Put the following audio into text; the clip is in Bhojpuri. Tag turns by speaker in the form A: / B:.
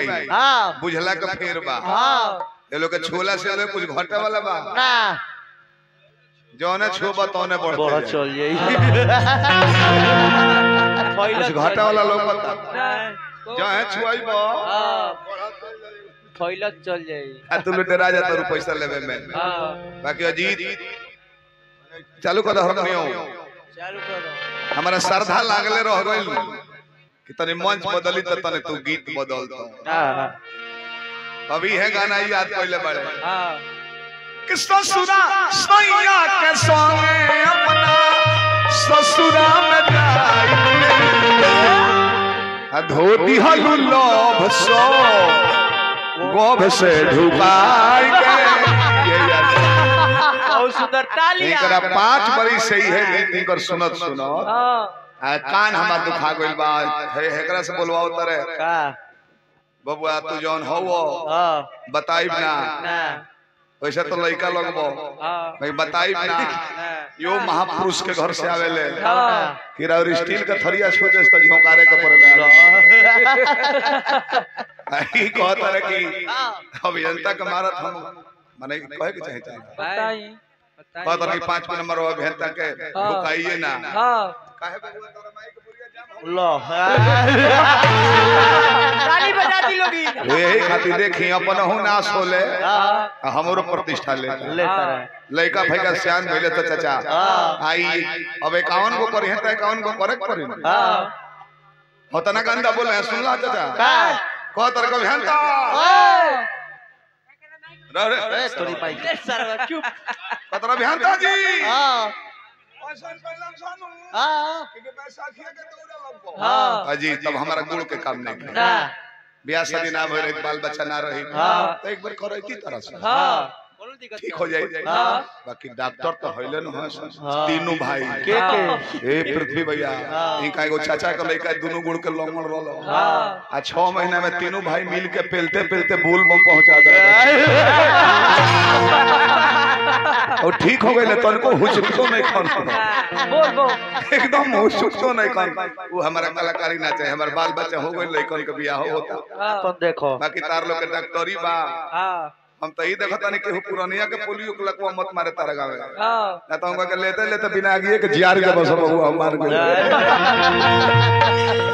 A: भाई
B: हाँ
A: बुझला का फेर बा
B: हाँ
A: ये लोग के छोला से लोग कुछ घटे वाला बा
B: ना
A: जौने छुबा तौने
B: बड़ा
A: बढ़ते जाए।
B: चल जाई
A: कुछ घाटा वाला लोग बता
B: ना
A: जो है छुआई बा
B: हाँ फैलत चल जाई
A: आ तू लुटेरा जा तारू पैसा लेवे में
B: हाँ
A: बाकी अजीत चालू कर हारमोनियम
B: चालू करो
A: हमारा श्रद्धा लागले रह गइल कि तनी मंच बदली त तने तू गीत बदल दो
B: हाँ
A: अभी है गाना याद पहले बड़े
B: हाँ
A: कि ससुरा सैया के संगे अपना ससुरा में जाई आ धोती हलू लोभ सो गोभ से ढुकाई के ये याद
B: बहुत सुंदर तालियां
A: एकरा पांच बरी सही है गीत इनकर सुनत सुनो
B: हाँ
A: आ कान हमार दुखा गइल बा हे हेकरा से बोलवाओ तरे
B: का
A: बबुआ तू जौन हवो
B: हाँ
A: बताइब ना
B: ना
A: वैसे तो लइका लगबो
B: हाँ
A: भाई बताइब ना
B: ना
A: यो महापुरुष के घर से आवेले
B: हाँ
A: कि और स्टील का थरिया छोटे से झोंकारे के पड़े आई कहता रहे कि अभियंता के मारत हम माने कहे के चाहे चाहे
B: बताई
A: कहता रहे कि पांच नंबर अभियंता के रुकाइए ना
B: हाँ
A: काहे बबुआ तोरा माई के बुढ़िया जाम हो?
B: लो ताली बजा दी लोगी
A: यही खातिर देखी अपन हूं नाश होले
B: हाँ
A: हमरो प्रतिष्ठा ले
B: लेता रहे
A: लइका भैया सियान भइले तो चाचा
B: हाँ।
A: आई अब इक्यावन को करी है तो इक्यावन को करे के पड़ी
B: हाँ
A: होता ना गंदा बोले हैं सुनला चाचा
B: का
A: कह तर को भयंता रह रे
B: ए तोरी माई सरवा चुप
A: कतरा भयंता जी
B: हाँ
A: ऐसन कलम सानू
B: हाँ
A: कि बैसाखिया के दौरा लगबो
B: हाँ
A: अजी तब हमारा गुड़ के काम नहीं करे
B: ना
A: ब्याह शादी ना भइल एक बाल बच्चा ना रही
B: हाँ।
A: तो एक बार करे की तरह से
B: हाँ बोलो दिक्कत
A: ठीक हो जाए
B: हाँ
A: बाकी डॉक्टर तो हइले न हो
B: हाँ।
A: तीनों भाई
B: के के
A: ए पृथ्वी भैया
B: हाँ।
A: इनका एगो चाचा के लड़का दोनों गुड़ के लंगड़ रहलो
B: हाँ
A: आ छह महीना में तीनों भाई मिल के पेलते पेलते बोल बम पहुंचा दे और ठीक हो गए तनको हुचकतो नहीं खान
B: बोल बोल
A: एकदम हुचकतो नहीं खान वो हमारा कलाकारी ना चाहे हमारे बाल बच्चा हो गए लड़कन के बियाह होता
B: तुम देखो
A: बाकी तार लोग के डॉक्टरी बा
B: हाँ
A: हम तो ई देखता नहीं कि पुरानिया के पोलियो के लकवा मत मारे तारा गावे
B: हाँ
A: ना तो हम के लेते लेते बिना आगिए के जियार के बस बहु हम मार गए